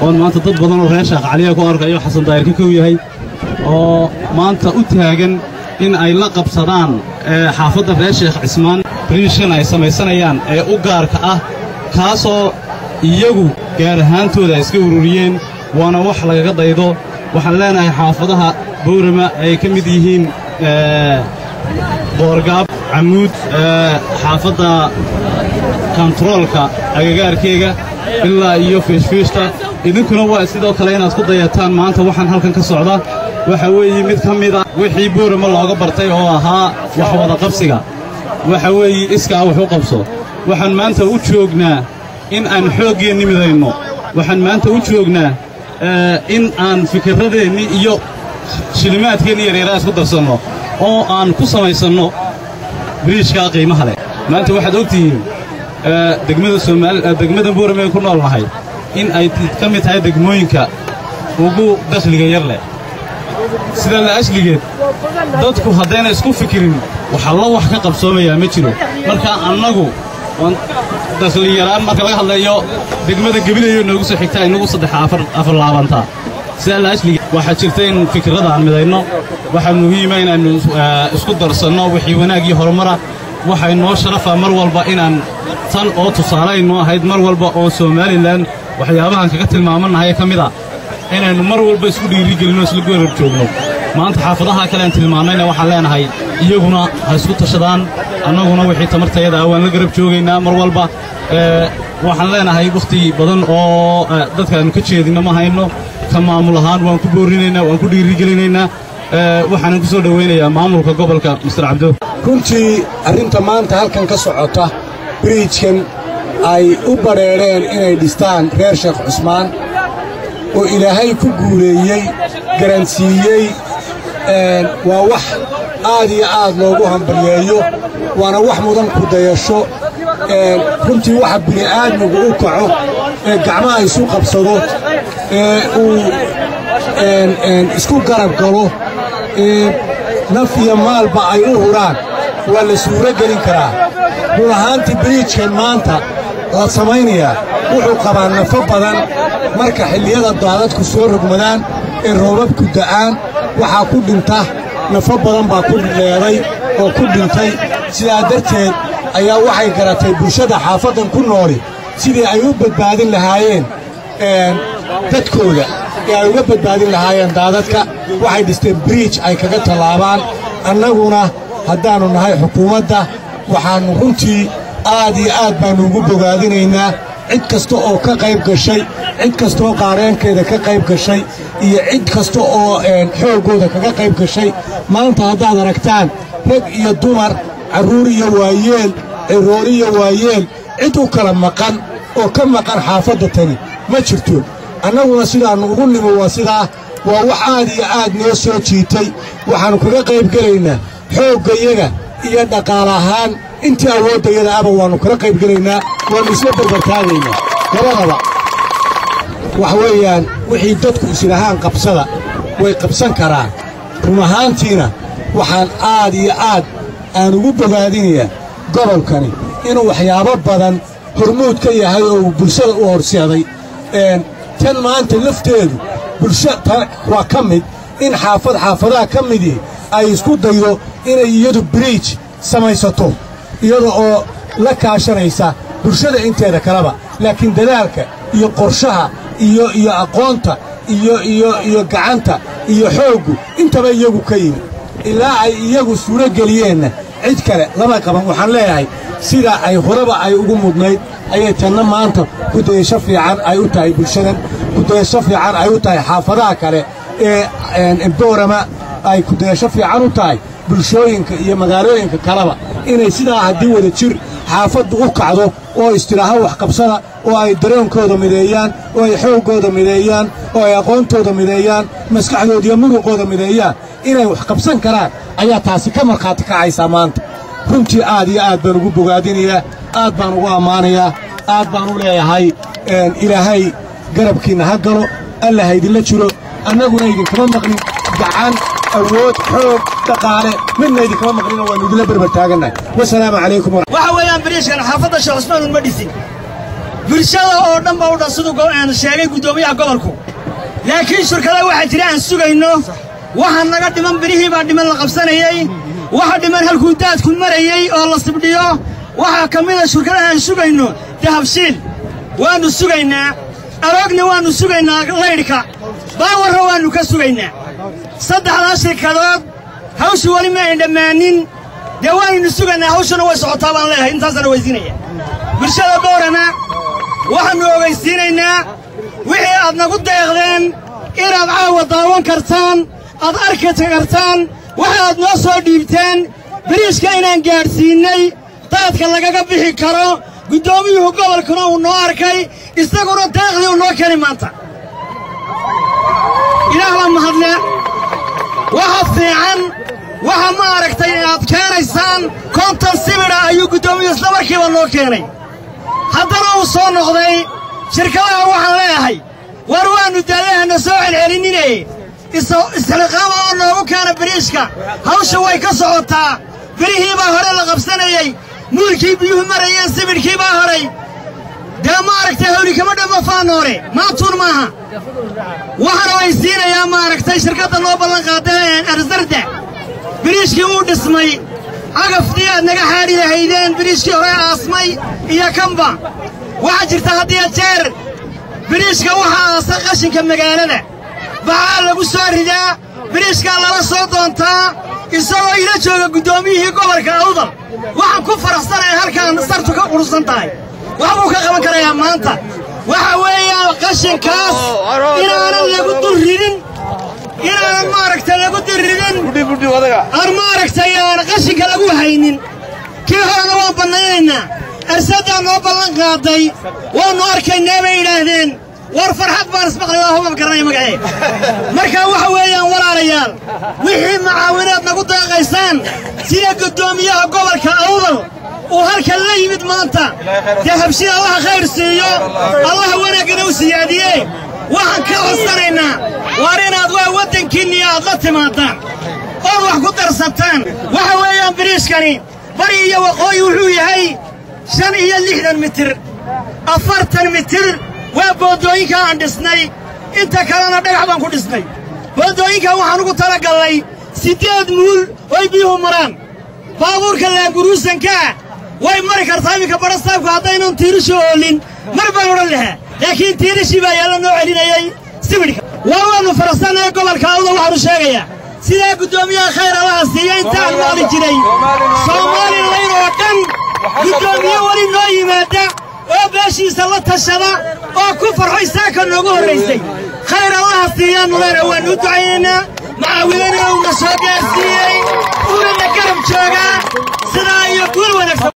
oon maanta dad badan oo reer sheekh caliya ku arkayo xasan daahirka kow yahay oo maanta u taagan in ay la qabsadaan xaafadda reer sheekh cismaan briishkan ay samaysanayaan ee u gaarka ah kaasoo iyagu gaar ahaantooda ay iska ururiyeen waana wax lagaga daydo waxaan leenahay xaafadaha bowrama ay ka mid yihiin boorgaab camuud xaafadda kontaroolka agagaarkeega ilaa iyo fiishfiishta idinkuna waa sidoo kale inaad ku dayataan maanta waxaan halkan ka socda waxa weeye mid ka mid a wixii boorama looga bartay oo ahaa wax wada qabsiga waxa weeye iskaa wax u qabso waxaan maanta u joognaa in aan xooggeenni midayno waxaan maanta u joognaa in aan fikirradeenni iyo shilimaadkeenni yaryaraha isku darsanno oo aan ku samaysanno biriishkaa qiimaha leh maanta waxaad og tihiin degmada soomaali degmada boorame ku nool nahay in ay ka mid tahay degmooyinka ugu dakhliga yar leh sidaa la asligeed dadku haddayna isku fikirin waxalla wax ka qabsoomayaa ma jiro marka annagu dakhli yaraan marka laga hadlayo degmada gebilayo noogu soo xigtaa inagu saddex afar laabantaa sidaa la asligeed waxaa jirta in fikirrada aan midayno waxaa muhiima inaannu isku darsanno wixii wanaag iyo horumara waxay noo sharafaa mar walba inaan tan oo tusaalaynu ahayd mar walba oo somalilan waxyaabahan kaga tilmaamannahay ka mid a inaynu mar walba isku dhiirigelinno isla goorab joogno maanta xaafadaha kale aan tilmaannayna waxaan leenahay iyaguna ha isku tashadaan annaguna wixii tamartayada ah waan la garab joogaynaa mar walba waxaan leenahay wakhti badan oo dadkaannu ka jeedinno ma hayno ka maamul ahaan waan ku boorinaynaa waan ku dhiirigelinaynaa waxaanan ku soo dhowaynayaa maamulka gobolka mister cabdo runtii arrinta maanta halkan ka socota biriijkan ay u badheedheen inay dhistaan reer sheekh cusmaan oo ilaahay ku guuleeyey garansiiyey waa wax aad iyo aad loogu hambalyeeyo waana wax mudan ku dayasho runtii waxa bini'aadmigu u kaco ee gacmaha isu qabsado ee uu isku garab galo naf iyo maalba ay u huraan waa la suuro gelin karaa run ahaantii biriijkan maanta la samaynayaa wuxuu qabaa nafo badan marka xilliyada daadadku soo rogmadaan ee roobabku da'aan waxaa ku dhinta nafo badan baa ku leeday oo ku dhintay sidaa darteed ayaa waxay garatay bulshada xaafaddan ku nooli sidii ay u badbaadin lahaayeen dadkooda ee ay uga badbaadin lahaayeen daadadka waxay dhisteen biriij ay kaga tallaabaan annaguna haddaannu nahay xukuumadda waxaannu runtii aad iyo aad baannu ugu bogaadinaynaa cid kasta oo ka qayb gashay cid kastaoo qaareenkeeda ka qayb gashay iyo cid kasta oo xooggooda kaga qayb gashay maanta haddaad aragtaan rag iyo dumar carruur iyo waayeel ciroor iyo waayeel cid u kala maqan oo ka maqan xaafadda tani ma jirto annaguna sidaannu ugu nimo waa sidaa waa wax aad iyo aad noo soo jiitay waxaannu kaga qayb gelaynaa xooggayaga iyo dhaqaale ahaan intii awooddayada aba waannu kala qayb gelaynaa waannu isla barbartaagaynaa labadaba wax weeyaan wixii dadku islahaan qabsada way qabsan karaan run ahaantiina waxaan aad iyo aad aan ugu bogaadinayaa gobolkani inuu waxyaabo badan hormuud ka yahay oo uu bulshada u horseeday tan maanta lafteedu bulsha waa ka mid in xaafad xaafadaha ka midii ay isku daydo inay iyadu biriij samaysato iyada oo la kaashanaysa bulshada inteeda kaleba laakiin dadaalka iyo qorshaha iyo iyo aqoonta iyo iyo iyo gacanta iyo xooggu intaba iyagu ka yimid ilaa ay iyagu suuro geliyeenna cid kale lama qaban waxaan leeyahay sidaa ay horeba ay ugu mudnayd ayay tanna maanta kudayasho fiican ay u tahay bulshadan kudayasho fiican ay u tahay xaafadaha kale ee boorama ay kudayasho fiican u tahay bulshooyinka iyo magaalooyinka kaleba inay sidaa haddii wada jir xaafaddu u kacdo oo istidhaaho waxqabsada oo ay dareenkooda mideeyaan oo ay xooggooda mideeyaan oo ay aqoontooda mideeyaan maskaxdooda iyo muruqooda mideeyaan inay wax qabsan karaan ayaa taasi ka markhaati kacaysaa maanta runtii aad iyo aad baan ugu bogaadinayaa aad baan ugu ammaanayaa aad baan u leeyahay ilaahay garabkiinna ha galo alla ha idinla jiro annaguna idinkama maqnin gacan awood xoog dhaqaale midna idinkama maqnino waannu idinla berber taagannahay wasalaamu calaykum waxa weeyaan bariishkan xaafadda sheekh cusmaan unma dhisin bulshada oo dhan ba u dhan siduu sheegay guddoomiyaha gobolku laakiin shirkada waxaa jira aan sugayno waxa naga dhiman birihii baa dhiman la qabsanayey waxa dhiman halkuu daadku marayey oo la sibdhiyo waxaa ka mida shirkadaha aan sugayno dahabshiil waannu sugaynaa aroogna waannu sugaynaa laydhka baawarra waannu ka sugaynaa saddexdaa shirkadood hawshu weli ma ay dhammaanin dee waannu sugaynaa hawshuna way socotaa baan leeyahay intaasana weydiinaya bulshada boorana waxaannu ogaysiinaynaa wixii aad nagu deeqdeen inaad caawa daawan kartaan aad arki kartaan waxa aad noo soo dhiibteen biriishka inaan gaadhsiinnay daadka lagaga bixi karo guddoomiyuhu gobolkuna uu noo arkay isaguna deeqdii uu noo keni maanta ilaah baa mahadle waxa fiican waxa ma aragtay inaad keenaysaan konton sibidha ayuu guddoomiyuhu isla markiiba noo keenay haddana uu soo noqday shirkadaha waxaan leeyahay war waannu daadahana soo celcelinine isxilqaama oo noogu keena biriishka hawsha way ka socotaa birihii baa hore la qabsanayey muulkii biyuhu marayeen sibidhkii baa horay dee maaragtay hawli kama dhamma faanoore maantuun maaha waxaana waysiinayaa maaragtay shirkadda noo ballan qaadee arsarda biriishkii wuu dhismay cagafdii aad naga xaadhi lahaydeen biriishkii hore aasmay iyo kanba waxaa jirta haddiya jeer biriishka waxaa aasa qashinka magaalada baxaa lagu soo ridaa biriishkaa lala soo doontaa isagoo ila jooga guddoomiyihii gobolka awdal waxaan ku faraxsanaya halkaan sartu ka qurusan tahay wax buu ka qaban karayaa maanta waxa weeyaan qashinkaas inaanan lagu dul ridin inaanan maaragtay lagu dul ridin aan maaragtay aan qashinka lagu haynin kii horena waan bannaynaynaa arsaddaa noo ballan qaaday waannu arkaynaa bay yidhaahdeen war farxad baan ismaqlay waa hubab garanaya magacee markaa waxa weeyaan walaalayaal wixii macaawinaad nagu deeqaysaan sida guddoomiyaha gobolka awdal uu halkan la yimid maanta dee habshin allaha khayr siiyo allaha wanaaggana u siyaadiye waxaan ka codsanaynaa waar inaad waa waddankiinniyo aad la timaadaan ood wax ku darsataan waxa weeyaan biriishkani bari iyo waqooyi wuxuu yahay shan iyo lixdan mitir afartan mitir waa boondooyinka aan dhisnay inta kalena dhagax baan ku dhisnay boondooyinkan waxaan ugu talagallay siddeed muul oy biyuhu maraan baabuurka laaguruusankaa way mari kartaa iminka badhastaabku haddaynan tiirishu oolin mar baan odhan lahaa laakiin tiirishii baa yaalla noo celinayey sibidhka waa waannu faraxsannaye gobolka awda waxaanu sheegayaa sidaa guddoomiyaha khayr allaha siiya intaan maali jiray soomaalilayn oo dhan guddoomiye weli noo yimaada oo beeshiisa la tashada oo ku farxo isaaka noogu horraysay khayr allaha siiyaannu leena waannu u ducaynaynaa macaawidana uuna soo gaarsiiyey uunana garab jooga